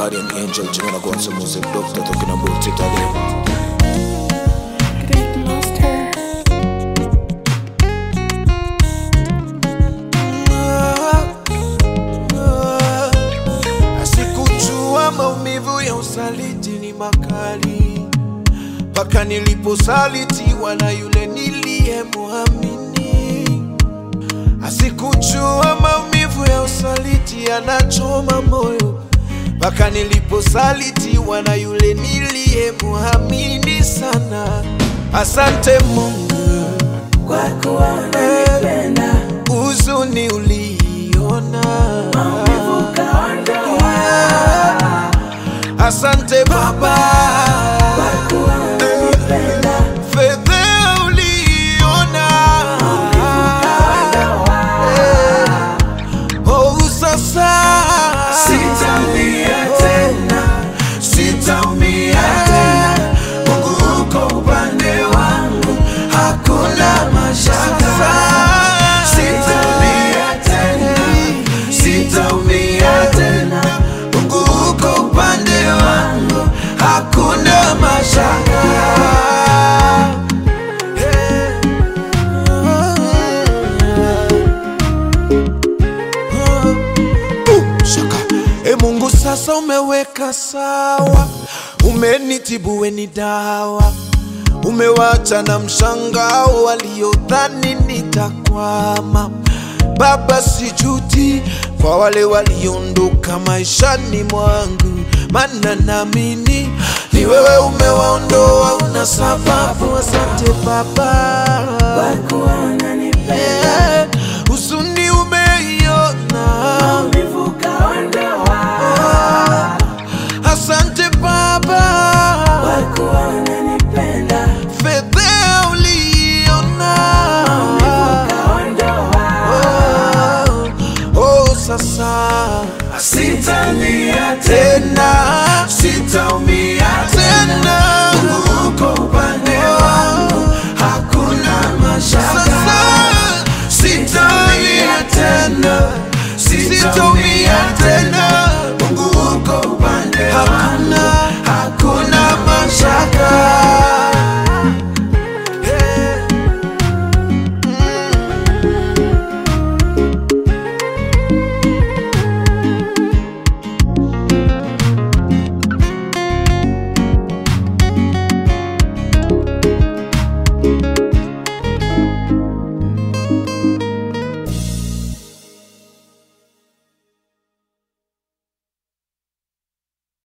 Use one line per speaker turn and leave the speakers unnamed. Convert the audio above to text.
Guardian Angel, Jimena go on some music, doctor talking about it again.
Great Master.
Asikujua maumivu ya usaliti ni makali, mpaka niliposalitiwa na yule niliyemwamini. Asikujua maumivu ya usaliti yanachoma moyo, mpaka niliposalitiwa na yule niliyemwamini sana. Asante Mungu
Kwa kuwa unanipenda,
huzuni uliona
maumivu kaondoa.
Asante Baba,
Kwa kuwa unanipenda,
fedha uliona. Oh, sasa
Sitaumia tena,
sitaumia tena. Mungu uko upande wangu, hakuna mashaka. Sitaumia tena, sitaumia tena. Mungu uko upande wangu, hakuna mashaka. Uh, shaka. E Mungu sasa umeweka sawa, umenitibu we ni dawa, umewacha na mshangao waliodhani nitakwama. Baba, sijuti kwa wale waliondoka maishani mwangu, maana naamini ni wewe umewaondoa, una sababu. Asante Baba.
kwa kuwa unanipenda.